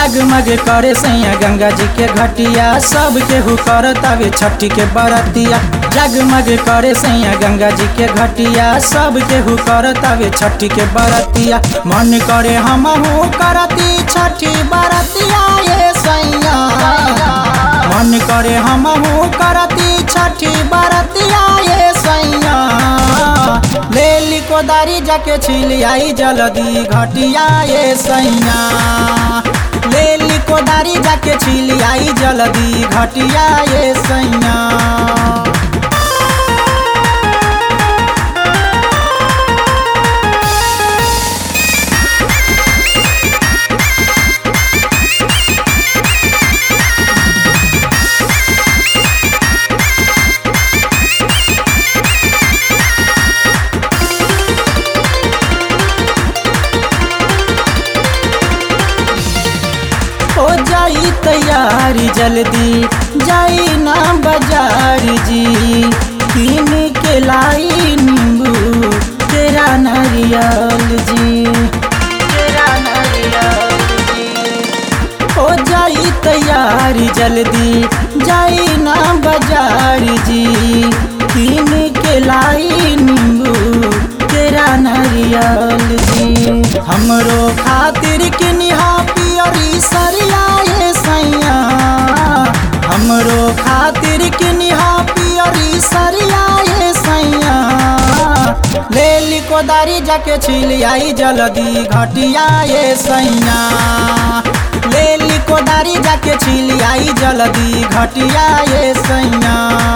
जगमग करे सैया गंगा जी के घटिया सब केहू करतावे छठी के बरतिया जगमग करे सैया गंगा जी के घटिया सब केहू करतावे छठी के बरतिया मन करे हमहू करती छठी बरतिया ये सैया मन करे हमहू करती छठी बरतिया ये सैया लेली कोदारी जाके छिलियाई जल्दी घटिया ये सैया लेली कोदारी जाके छिलियाई जल्दी घटिया ये सैया हो जाई तैयारी जल्दी जाई ना बाजार जी किन के लाई नींबू तेरा नारियल जी तेरा नारियल जी हो जाई तैयारी जल्दी जाई ना बाजार जी किन के लाई नींबू तेरा नारियल जी हमरो खातिर किनिहा पियरी सरिया ये सैया हमरो खातिर किनिहा पियरी सरिया ये सैया लेली कोदारी जाके छिलियाई जल्दी घटिया ये सैया लेली कोदारी जाके छिलियाई जल्दी घटिया ये सैया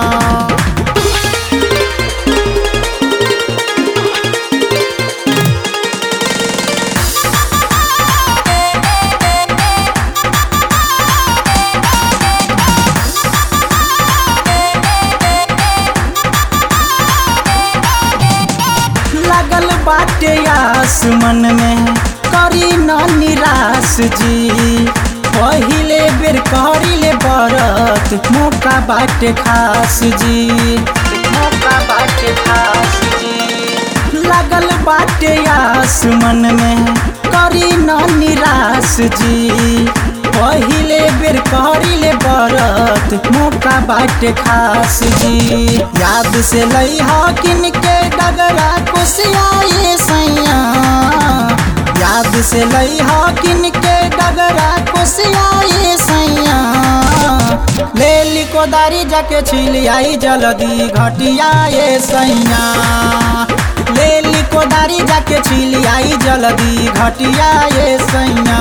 लगल बाटे आस मन में करी न निराश जी पहिले बेर करिले बरत मौका बाटे खास जी मौका बाटे खास जी लगल बाटे आस मन में करी न निराश जी पहिले बेर करिले बरत मौका बाटे खास जी याद से लइहा किन के डगरा कुसिया ये सैया याद से लइहा किन के डगरा कुसिया ये सैया लेली कोदारी जाके छिलियाई जल्दी घटिया ये सैया लेली कोदारी जाके छिलियाई जल्दी घटिया ये सैया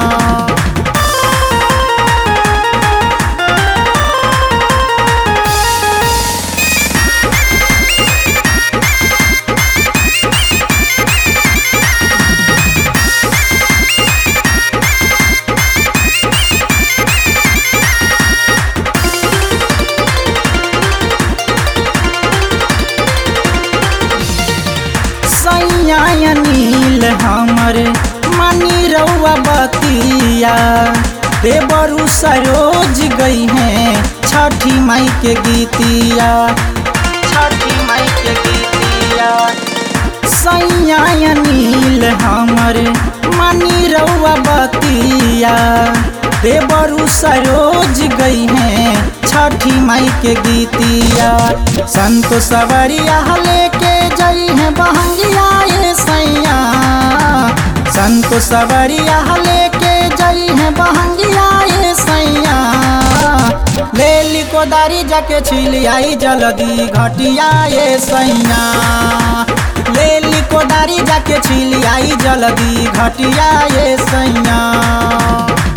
सैया नील हमर मनी रउआ बतिया देवरु सरोज गई हैं छठी माई के गीतिया छठी माई के गीतिया सैया नील हमर मनी रउआ बतिया देवरु सरोज गई हैं छठी माई के गीतिया संत सवरिया लेके जई हैं बहंगिया ये सैया संत सवरिया लेके जई हैं बहंगिया ये सैया लेली कोदारी जाके छिलियाई जल्दी घटिया ये सैया लेली कोदारी जाके छिलियाई जल्दी घटिया ये सैया